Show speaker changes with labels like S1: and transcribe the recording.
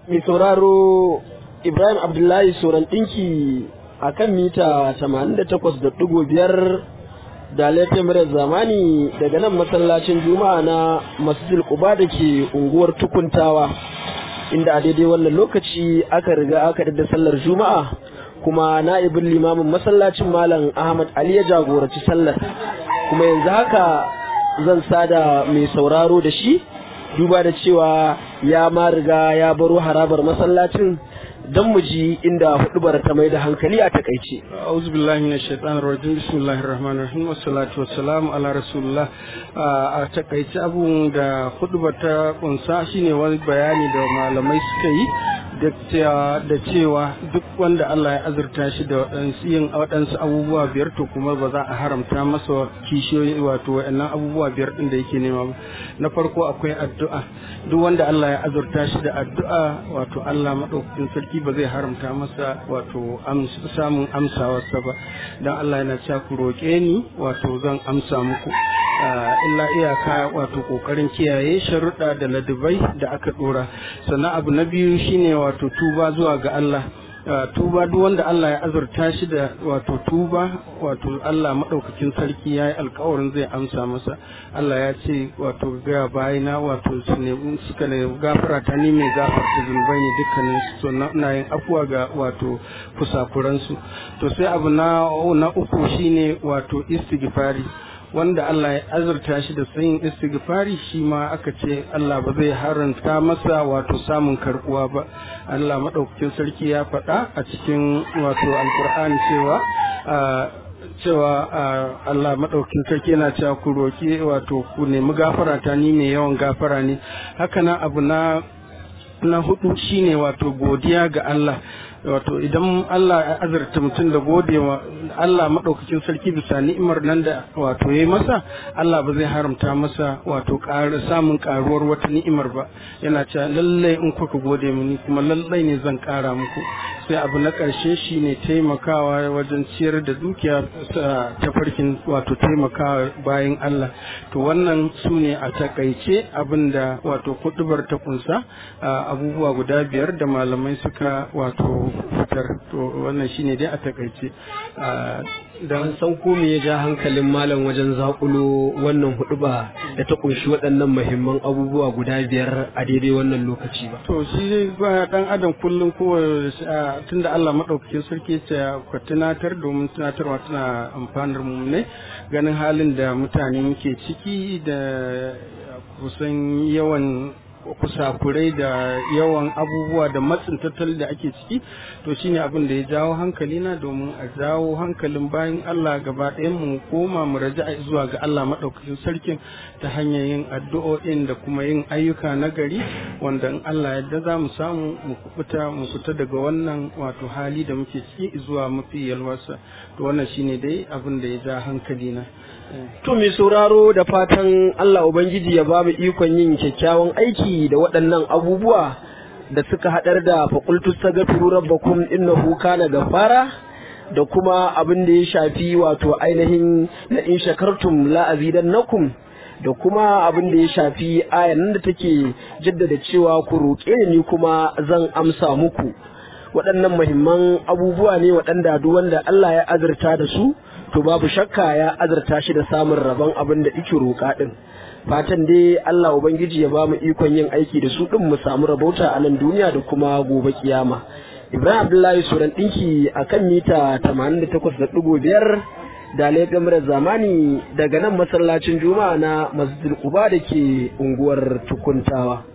S1: mai sauraro ibrahim abdullahi soran ɗinki a kan mita 88.5 da laifin murar zamani daga nan masallacin juma'a na masjid quba da ke unguwar tukuntawa inda a daidai wannan lokaci aka riga aka da sallar juma'a kuma na'ibin limamin masallacin malam ahmad ali ya jagoraci sallar kuma yanzu haka zan sada mai sauraro da shi duba da cewa ya ma riga ya baro harabar masallacin don mu ji inda hudubar ta mai da hankali a takaice.
S2: A'udhu billahi minash shaitanir rajim bismillahir rahmanir rahim wassalatu wassalamu ala rasulillah a takaice abun da hudubar ta kunsa shine wani bayani da malamai suka yi da cewa duk wanda Allah ya azurta shi da waɗansu yin waɗansu abubuwa biyar to kuma ba za a haramta masa kishiyoyi wato waɗannan abubuwa biyar ɗin da yake nema ba na farko akwai addu'a duk wanda Allah ya azurta shi da addu'a wato Allah maɗaukakin sarki ba zai haramta masa wato samun amsawarsa ba don Allah yana cewa ku roƙe ni wato zan amsa muku illa iyaka wato kokarin kiyaye sharuɗa da ladabai da aka ɗora sannan abu na biyu shine wato tuba zuwa ga Allah tuba duk wanda Allah ya azurta shi da wato tuba wato Allah maɗaukakin sarki ya yi alkawarin zai amsa masa Allah ya ce wato ga bayina wato su ne suka ne gafara ta ni mai gafarta zunubai ne dukkanin su na yin afuwa ga wato kusakuransu to sai abu na na uku shine wato istighfari wanda Allah ya azurta shi da sayin istighfari shi ma aka ce Allah ba zai haranta masa wato samun karbuwa ba Allah madaukakin sarki ya faɗa a cikin wato alkur'ani cewa cewa Allah madaukakin sarki yana cewa ku roki wato ku nemi gafara ta ni mai yawan gafara ne haka nan abu na na hudu shine wato godiya ga Allah wato idan Allah ya azurta mutum da gode wa Allah maɗaukakin sarki bisa ni'imar nan da wato ya masa Allah ba zai haramta masa wato samun ƙaruwar wata ni'imar ba yana cewa lallai in kuka gode mini kuma lallai ne zan ƙara muku sai abu na ƙarshe shine taimakawa wajen ciyar da dukiya ta farkin wato taimakawa bayan Allah to wannan su ne a takaice abin da wato kudubar ta kunsa abubuwa guda biyar da malamai suka wato fitar to wannan shine dai a takaice
S1: dan san ko me ya ja hankalin malam wajen zakulo wannan huduba da ta kunshi waɗannan muhimman abubuwa guda biyar a daidai wannan lokaci ba
S2: to shi dai ba dan adam kullum ko tunda Allah madaukakin sarki ya ka tunatar domin tunatarwa tana amfanar mu ne ganin halin da mutane muke ciki da kusan yawan kusakurai da yawan abubuwa da matsin tattalin da ake ciki to shine abin da ya jawo hankali na domin a jawo hankalin bayan Allah gaba ɗayan mu koma mu raja zuwa ga Allah maɗaukakin sarkin ta hanyar yin addu'o'in da kuma yin ayyuka na gari wanda in Allah yadda za mu samu mu kubuta mu fita daga wannan wato hali da muke ciki zuwa mafi yalwarsa to wannan shine dai abin da ya ja hankali na
S1: To mai sauraro da fatan Allah Ubangiji ya ba mu ikon yin kyakkyawan aiki da waɗannan abubuwa da suka haɗar da faƙultus ta gafiru rabbakum innahu kana gafara da kuma abin da ya shafi wato ainihin la in shakartum la azidannakum da kuma abin da ya shafi ayan nan da take jaddada cewa ku roƙe ni kuma zan amsa muku waɗannan muhimman abubuwa ne waɗanda duk wanda Allah ya azurta da su to babu shakka ya azurta shi da samun rabon abin da ike roƙa ɗin fatan dai Allah ubangiji ya ba mu ikon yin aiki da su ɗin mu samu rabauta a nan duniya da kuma gobe kiyama Ibrahim Abdullahi Suran ɗinki a kan mita 88.5 da laifin zamani daga nan masallacin juma'a na masjid Quba da ke unguwar tukuntawa